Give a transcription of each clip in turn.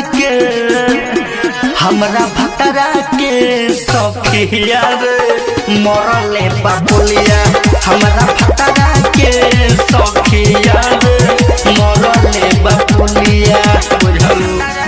के हमरा भतरा के सखिया रे मरले बापुलिया हमरा भतरा के सखिया रे मरले बापुलिया बुझल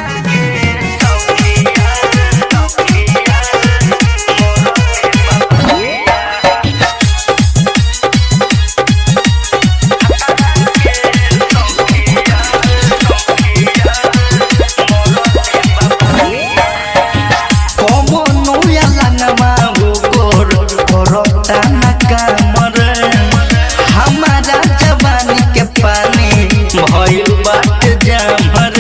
কমনো এলাঙ্গমা গোর করতা না কামর हमारा जवानी के पानी भइल बाट जामर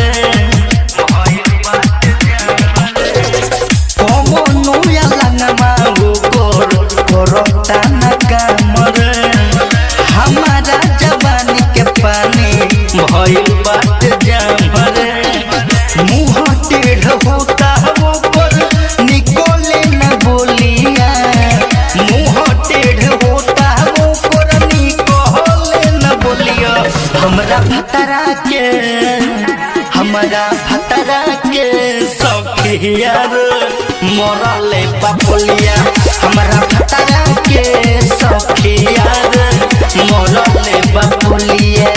कमनो एलांगमा गोर करता ना कामर हमारा जवानी के पानी भइल बाट जामर मुंह टेढ़ होता वो पर निकोले न बोलिया मुंह टेढ़ होता वो पर निकोले न बोलिया हमरा भतरा के हमरा भतरा के सखिया रे मरले बापुलिया हमरा भतरा के सखिया रे मरले बापुलिया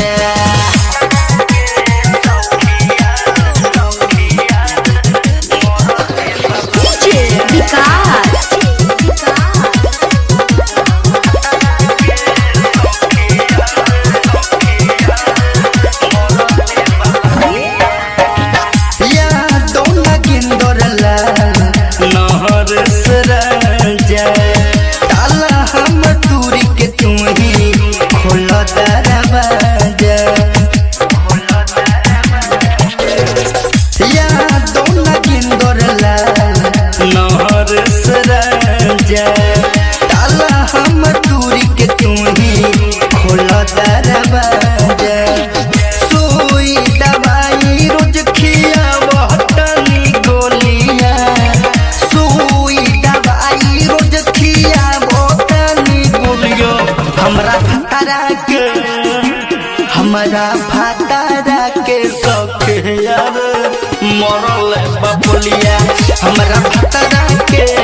DJ विकास यादों नगिंदर लाल नहर सराजा ताला हम दूरी के तू ही खोल दरवाजा यादों नगिंदर लाल नहर सराजा ताला हम दूरी के तू ही खोल दरवाजा सुई दवाई रोज खियावतनी गोलिया सुई दवाई रोज खियावतनी गोलियो हमरा भतरा के हमरा भतरा के सखिया रे मरल बबुलिया हमरा भतरा के